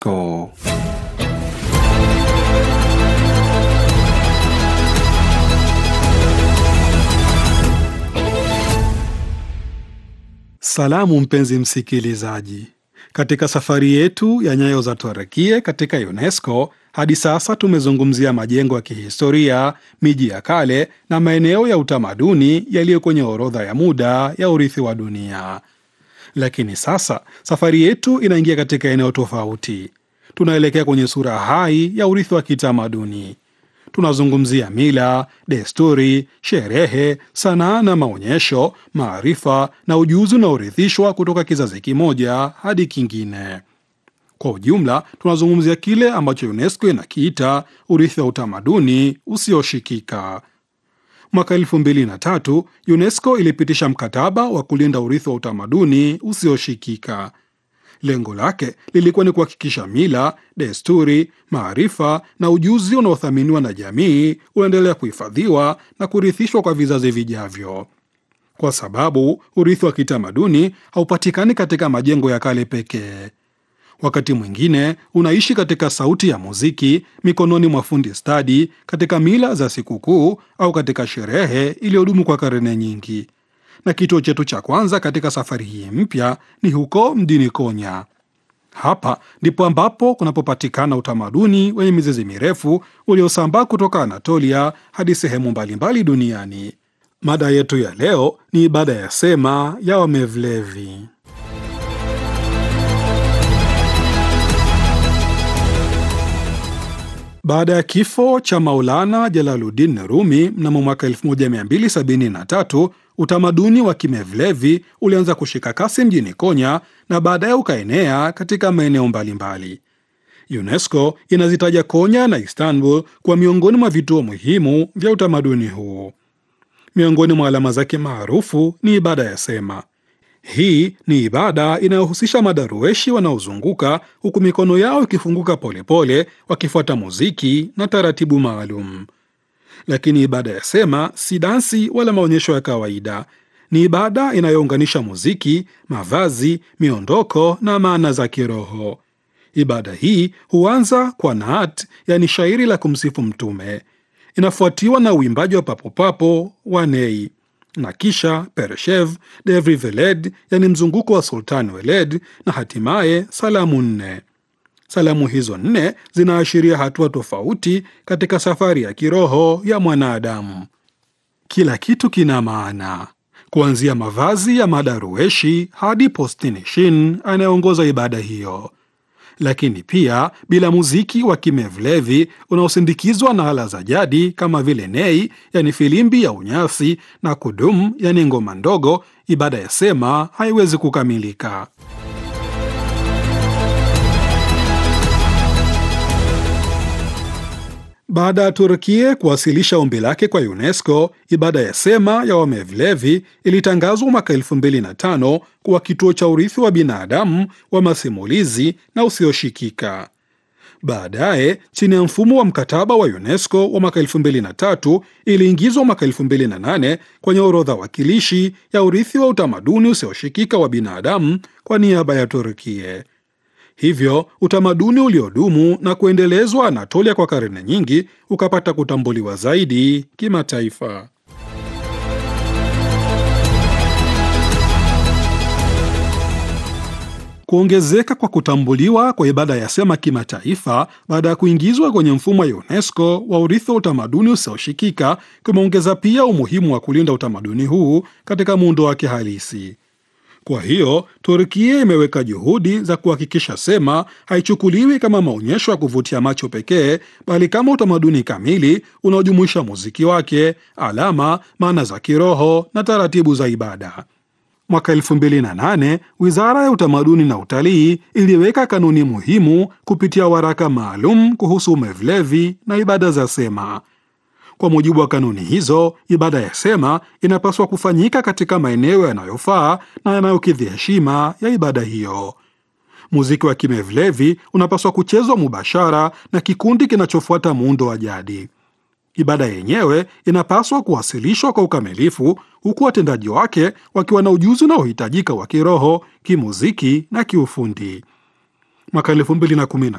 Go. Salamu mpenzi msikilizaji, katika safari yetu ya nyayo za Turukia katika UNESCO hadi sasa tumezungumzia majengo ya kihistoria, miji ya kale na maeneo ya utamaduni yaliyo kwenye orodha ya muda ya urithi wa dunia. Lakini sasa safari yetu inaingia katika eneo tofauti. Tunaelekea kwenye sura hai ya urithi wa kitamaduni. Tunazungumzia mila, desturi, sherehe, sanaa na maonyesho, maarifa na ujuzi unaorithishwa kutoka kizazi kimoja hadi kingine. Kwa ujumla, tunazungumzia kile ambacho UNESCO inakiita urithi wa utamaduni usioshikika. Mwaka elfu mbili na tatu UNESCO ilipitisha mkataba wa kulinda urithi wa utamaduni usioshikika. Lengo lake lilikuwa ni kuhakikisha mila, desturi, maarifa na ujuzi unaothaminiwa na jamii unaendelea kuhifadhiwa na kurithishwa kwa vizazi vijavyo, kwa sababu urithi wa kitamaduni haupatikani katika majengo ya kale pekee. Wakati mwingine unaishi katika sauti ya muziki, mikononi mwa fundi stadi, katika mila za sikukuu au katika sherehe iliyodumu kwa karne nyingi. Na kituo chetu cha kwanza katika safari hii mpya ni huko mjini Konya. Hapa ndipo ambapo kunapopatikana utamaduni wenye mizizi mirefu uliosambaa kutoka Anatolia hadi sehemu mbalimbali duniani. Mada yetu ya leo ni ibada ya sema ya Wamevlevi. Baada ya kifo cha Maulana Jalaluddin Rumi mnamo mwaka 1273 utamaduni wa Kimevlevi ulianza kushika kasi mjini Konya na baadaye ukaenea katika maeneo mbalimbali. UNESCO inazitaja Konya na Istanbul kwa miongoni mwa vituo muhimu vya utamaduni huu. Miongoni mwa alama zake maarufu ni ibada ya sema. Hii ni ibada inayohusisha madarueshi wanaozunguka huku mikono yao ikifunguka polepole, wakifuata muziki na taratibu maalum. Lakini ibada ya sema si dansi wala maonyesho ya kawaida. Ni ibada inayounganisha muziki, mavazi, miondoko na maana za kiroho. Ibada hii huanza kwa naat, yani shairi la kumsifu Mtume, inafuatiwa na uimbaji wa papopapo wa nei na kisha Pereshev, Devri Veled, yani mzunguko wa Sultan Weled, na hatimaye salamu nne. Salamu hizo nne zinaashiria hatua tofauti katika safari ya kiroho ya mwanadamu. Kila kitu kina maana, kuanzia mavazi ya madarueshi hadi Postinishin anayeongoza ibada hiyo. Lakini pia bila muziki wa Kimevlevi unaosindikizwa na ala za jadi kama vile nei, yani filimbi ya unyasi, na kudum, yani ngoma ndogo, ibada ya sema haiwezi kukamilika. Baada ya Turkia kuwasilisha ombi lake kwa UNESCO, ibada ya sema ya Wamevlevi ilitangazwa mwaka 2005 kuwa kituo cha urithi wa binadamu wa masimulizi na usioshikika. Baadaye, chini ya mfumo wa mkataba wa UNESCO wa mwaka 2003, iliingizwa mwaka 2008 kwenye orodha wakilishi ya urithi wa utamaduni usioshikika wa binadamu kwa niaba ya Turkia. Hivyo utamaduni uliodumu na kuendelezwa Anatolia kwa karne nyingi ukapata kutambuliwa zaidi kimataifa. Kuongezeka kwa kutambuliwa kwa ibada ya sema kimataifa baada ya kuingizwa kwenye mfumo wa UNESCO wa urithi wa utamaduni usioshikika kumeongeza pia umuhimu wa kulinda utamaduni huu katika muundo wake halisi. Kwa hiyo Turkia imeweka juhudi za kuhakikisha sema haichukuliwi kama maonyesho ya kuvutia macho pekee, bali kama utamaduni kamili unaojumuisha muziki wake, alama, maana za kiroho na taratibu za ibada. Mwaka 2008 Wizara ya Utamaduni na Utalii iliweka kanuni muhimu kupitia waraka maalum kuhusu Mevlevi na ibada za sema. Kwa mujibu wa kanuni hizo, ibada ya sema inapaswa kufanyika katika maeneo yanayofaa na yanayokidhi heshima ya ibada hiyo. Muziki wa Kimevlevi unapaswa kuchezwa mubashara na kikundi kinachofuata muundo wa jadi. Ibada yenyewe inapaswa kuwasilishwa kwa ukamilifu, huku watendaji wake wakiwa na ujuzi unaohitajika wa kiroho, kimuziki na kiufundi. Mwaka 2017